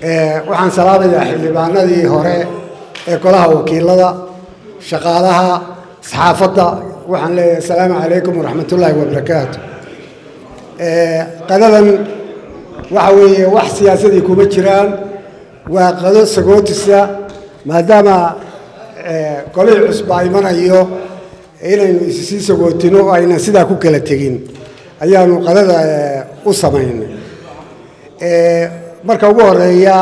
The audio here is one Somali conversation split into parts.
waxaan salaamayaa xildhibaanadii hore ee golaha wakiilada shaqaalaha saxaafadda waxaan leeyahay asalaamu calaykum waraxmatullaahi wabarakaatu qadadan waxa weeye wax siyaasadii kuma jiraan waa qado sagootisa maadaama golihii cusba imanayo inaynu issii sagootino oo aynan sidaa ku kala tegin ayaanu qadada u samaynay marka ugu horeeya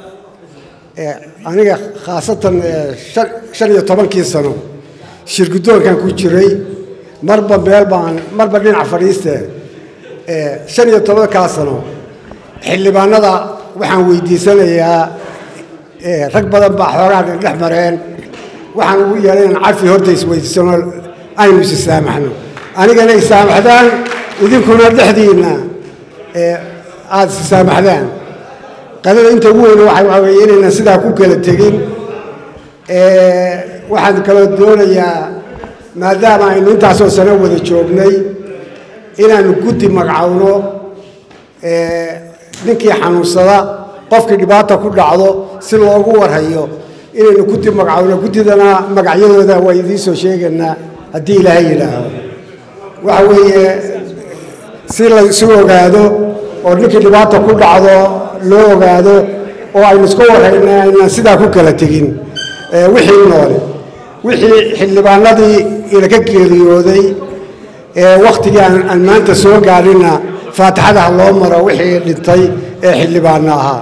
aniga khaasatan shan iyo tobankii sano shirguddoonkan ku jiray marba meel baan marba dhinac fadhiiste shan iyo tobankaa sano xildhibaanada waxaan weydiisanayaa rag badan baa xoogaa dhex mareen waxaan ugu yeelay inaan cafi horta isweydiisano aynu is saamaxno anigana issaamaxdaan idinkuna dhexdiinna aada is saamaxdaan qadada inta ugu weyne waxaa weeye inaynan sidaa ku kala tegin waxaan kaloo doonayaa maadaama aynu intaasoo sano wada joognay inaanu guddi magacowno ninkii xanuunsada qofkii dhibaata ku dhacdo si loogu warhayo inaynu guddi magacowno guddidana magacyadooda waa idiin soo sheegaynaa haddii ilaahay yidhaaho waxa weeye si laysu ogaado oo ninkii dhibaata ku dhacdo loo ogaado oo aynu iska warhayna aynaan sidaa ku kala tegin wixii noole wixii xildhibaanadii inaka geeriyooday wakhtigii aan maanta soo gaadhina faatixada ha loo maro wixii dhintay ee xildhibaano ahaa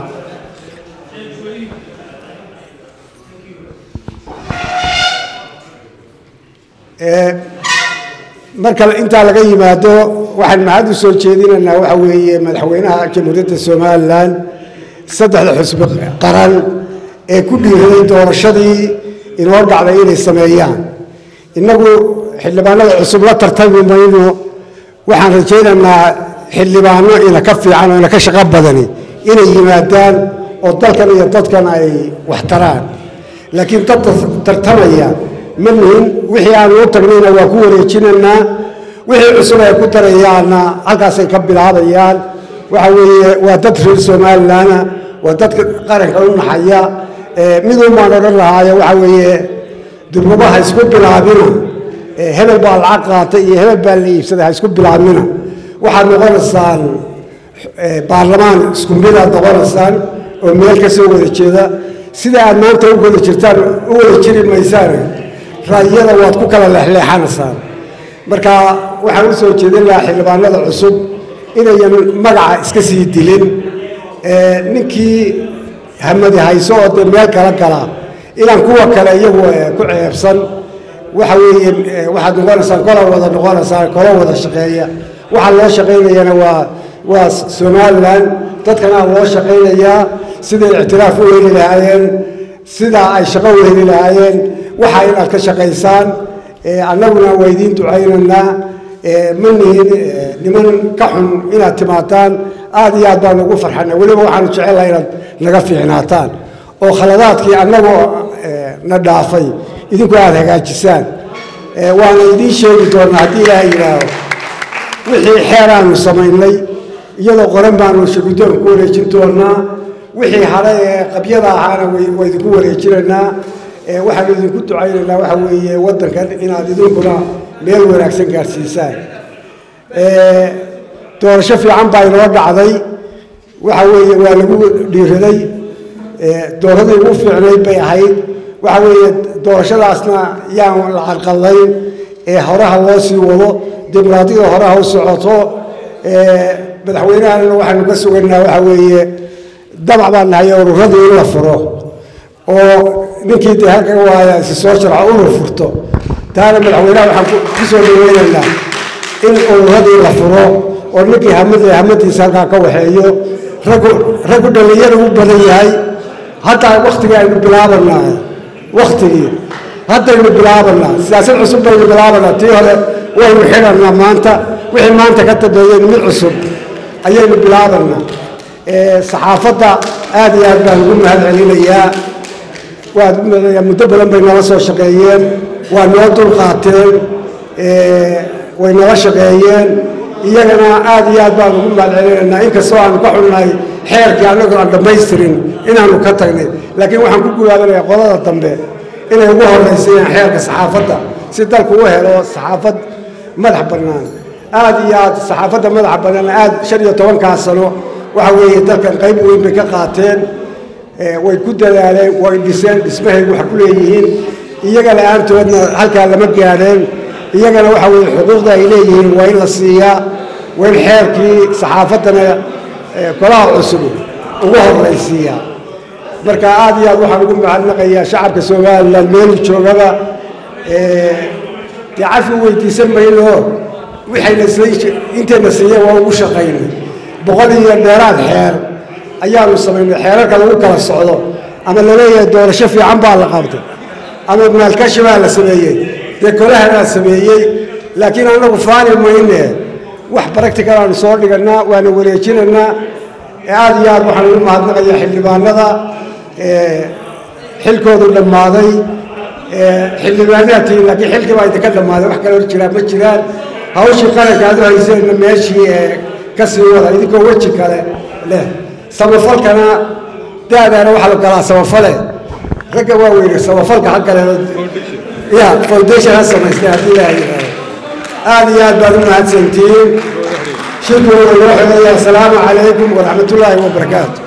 marka intaa laga yimaado waxaan mahad u soo jeedinaynaa waxa weeye madaxweynaha jamhuuriyadda somalilan saddexda xusbi qaran ee ku dhiiraday doorashadii inoo dhacday inay sameeyaan innagu xildhibaanada cusub la tartami mayno waxaan rajaynaynaa xildhibaano ina ka fiican oo ina ka shaqo badani inay yimaadaan oo dalkan iyo dadkan ay wax taraan laakiin dad tartamaya ma nihin wixii aanu u tagnayna waa ku wareejinaynaa wixii cusub ay ku darayaanna halkaasay ka bilaabayaan waxa weeye waa dad reer somalilanna waa dadka qaranka u naxaya midun baan odhan lahaaye waxa weeye durmaba ha isku bilaabina hebel baa lacag qaatay iyo hebel baa la iibsaday ha isku bilaabina waxaad noqonaysaan baarlamaan isku midaad noqonaysaan oo meel ka soo wada jeeda sida aad maanta u wada jirtaan u wada jiri maysaan ra'yada waad ku kala leexleexanaysaan marka waxaan u soo jeedin lahaa xildhibaanada cusub inayan magaca iska sii dilin ninkii hamadi hayso oo dee meel kala gala inaan kuwa kale iyagu ku ceebsan waxa weeye waxaad noqonaysaan kola wada noqonaysaan kola wada shaqeeya waxaa loo shaqaynayana waa waa somalilan dadkana loo shaqaynayaa siday ictiraaf u heli lahaayeen sidaa ay shaqo u heli lahaayeen waxa inaad ka shaqaysaan annaguna waa idiin ducaynaynaa ma nihin niman ka xun inaad timaadaan aad iyo aad baan ugu farxana weliba waxaanu jecellaha inaad naga fiicnaataan oo khaladaadkii annagoo na dhaafay idinku aada hagaajisaan waana idiin sheegi doonaa haddii ilaaha yidhaaho wixii xeer aanu samaynay iyadoo qoran baanu shirguddoonka ku wareejin doonaa wixii hare ee qabyada ahaana waa idinku wareejinaynaa waxaanu idinku ducaynaynaa waxa weeye waddankan inaad idinkuna meel wanaagsan gaadhsiisaan doorasho fiican baa inoo dhacday waxa weeye waa lagu dhiiraday dooradii ugu fiicnayd bay ahayd waxa weeye doorashadaasna yaan la carqalayn ee horaha loo sii wado dimuqraadiyada horaha u socoto madaxweynahana waxaanu ka sugaynaa waxa weeye damac baan nahay ururadii in la furo oo ninkii dee halka waaya isi soo sharco urur furto taana madaxweynaha waxaan ku soo dhaweynaynaa in ururadii la furo oo ninkii hamad hamadiisa halkaa ka waxeeyo raggu raggu dhallinyada u badan yahay haddaa waktigii aynu bilaabanaa waktigii haddaynu bilaabanaa siyaasad cusub baynu bilaabanaa tii hore waynu xidhanaa maanta wixii maanta ka dambeeyeen mid cusub ayaynu bilaabanaa saxaafadda aad iyo aad baan ugu mahad celinayaa waad muddo badan bay nala soo shaqeeyeen waa noo dulqaateen way nala shaqeeyeen iyagana aad iyo aad baan ugu mahad celinaynaa inkastoo aanu ka xunnahay xeerkii annagoo aan dhammaystirin inaanu ka tagnay laakiin waxaan ku guwaadanayaa qolada dambe inay ugu horraysayaan xeerka saxaafadda si dalku u helo saxaafad madax bannaan aad iyo aad saxaafadda madaxa bannaan aad shan iyo tobankaa sano waxa weeye dalkan qayb weyn bay ka qaateen way ku dadaaleen way dhiseen dhismahaygu waxa ku leeyihiin iyaga la-aantoodna halkaa lama gaadheen iyagana waxa weeye xuquuqda ay leeyihiin waa in la siiyaa waa in xeerkii saxaafaddana golaha cusub ugu horraysiiyaa marka aad iyo aad waxaan ugu mahadnaqayaa shacabka somalilan meelu joogaba dee cafi weydiisan mayno waxayna intayna siiyeen waa ugu shaqaynay boqol iyo dheeraad xeer ayaanu samaynay xeerarka lagu kala socdo ama laleeyahay doorasho fiican baa la qabtay ama maalkashi baa la sameeyey dee kolahanaa sameeyey laakiin annagu faani mayne wax baractical aanu soo dhigannaa waana wareejinaynaa aad iyo aad waxaan ugu mahadnaqayaa xildhibaanada xilkoodu dhammaaday xildhibaanaadtiin laakiin xilkii baa idinka dhammaaday wax kale hor jiraa ma jiraan hawshii qaranka aad u hayseenna meeshii ka sii wada idinkoo weji kale leh samafalkana daadaana waxaa la galaa samafale ragga waa weyne samafalka ha kale ya foundation ha samaystay haddii ilaaha yidhaahdo aad iyo aad baad u mahadsantihiin shirkooda loo xidhaya asalaamu calaykum waraxmatullaahi wabarakaatu